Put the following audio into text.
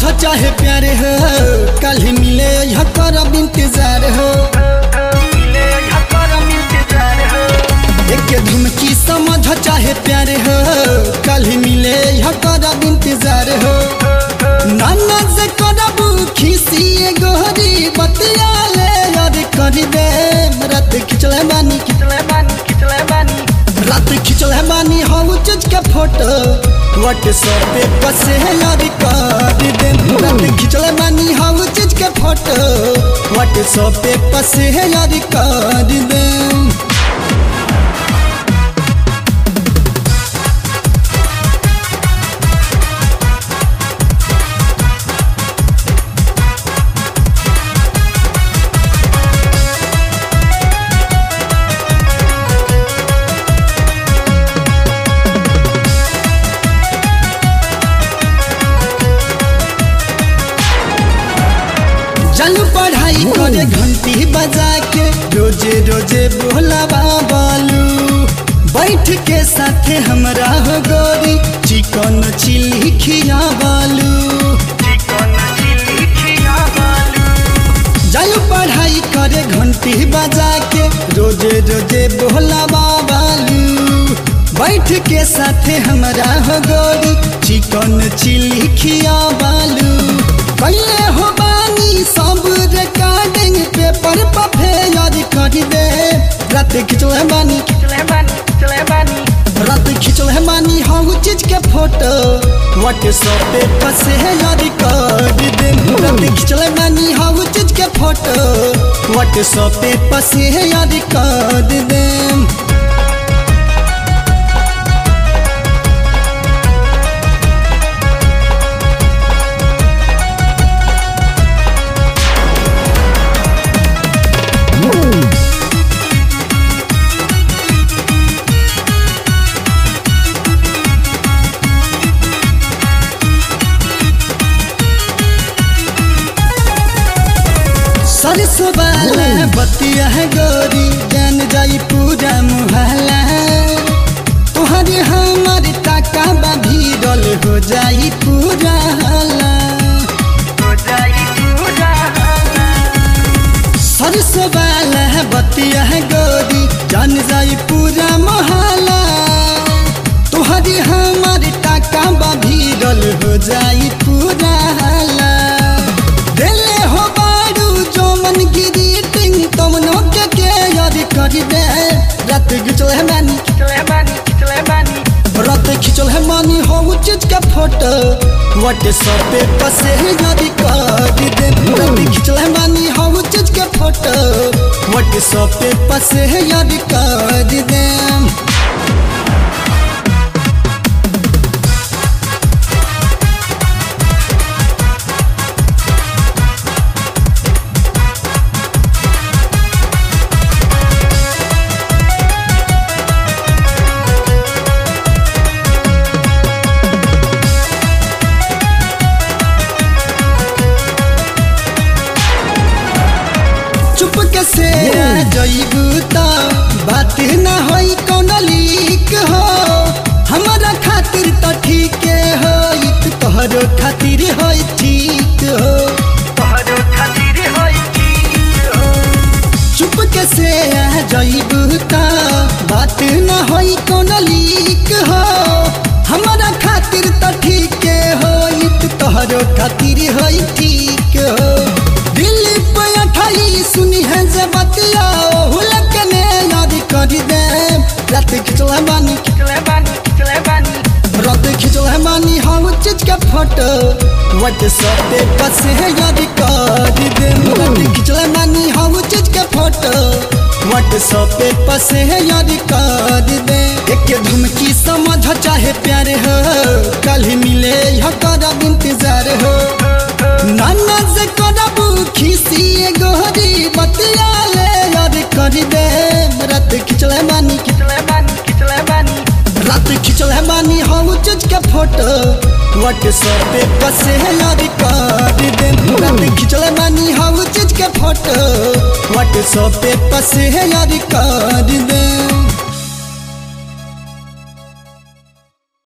चाहे प्यार हो कल ही मिले यहाँ करब इंतजार हो एक धुमकी समझ चाहे प्यार हो कल ही मिले यहाँ करब इंतजार हो नाना से करब खिसी गोहरी बतिया ले याद कर दे रात खिचले बानी रात खिचले बानी हम चीज के फोटो व्हाट्सएप पे पसे याद कर दे रात खिचले बानी हम चीज के फोटो व्हाट्सएप पे पसे याद कर दे चल पढ़ाई करे घंटी बजा के रोजे रोजे बोलावा बालू बैठ के साथे हमरा हो गोरी चिकन चिल्ली खिया बालू जायू पढ़ाई करे घंटी बजा के रोजे रोजे बोलावा बालू बैठ के साथे हमरा हो गोरी चिकन चिल्ली खिया बालू कैले हो बानी सब रिकॉर्डिंग पेपर पर फेयर कर दे रात खिंचल है बानी रात खिंचल है बानी हम चीज के फोटो व्हाट्सएप पे पसे है याद कर दे रात खिंचल है बानी हम चीज के फोटो व्हाट्सएप पे पसे है याद कर दे सरसों वाला बतिया है गोरी जान जाई पूरा मुहल्ला तुहरे हमारे टाका बा भीड़ल हो जाई पूरा हल्ला सरसों वाला बतिया है गोरी जान जाई पूरा मोहल्ला तुहरे हमारे टाका बा भीड़ल हो जाई पूरा हल्ला दिले हो बारू जो मन गिरी टिंग तमनो के के याद कर दे रात खिचल है मानी रात खिचल है मानी हो चीज का फोटो व्हाट्सएप पे पसे याद कर दे रात खिचल है मानी हो चीज के फोटो व्हाट्सएप पे पसे याद कर दे चुप के से जईबू त बात ना होई कौन लीक हो हमारा खातिर त ठीक हो तोहरो खातिर होई ठीक हो चुप के से जईबू त बात ना होई कौन लीक हो हमारा खातिर त ठीक हो तोहरो खातिर होई ठीक हो दिल पे अठाई सुनी है जे बतिया हुलक ने याद कर दे रात खिचल है बानी रात खिचल है बानी हम चीज के फोटो व्हाट्सएप पे पसे है याद कर दे रात खिचल है बानी हम चीज के फोटो व्हाट्सएप पे पसे है याद कर दे एक धुमकी समझ चाहे प्यार हो कल ही मिले यह करब इंतजार हो नाना से करब खिसी गोहरी बतिया ले याद कर दे रात खिचले बानी रात खिचले बानी हम चीज के फोटो व्हाट्सएप पे पसे याद कर दे रात खिचले बानी हम चीज के फोटो व्हाट्सएप पे पसे याद कर दे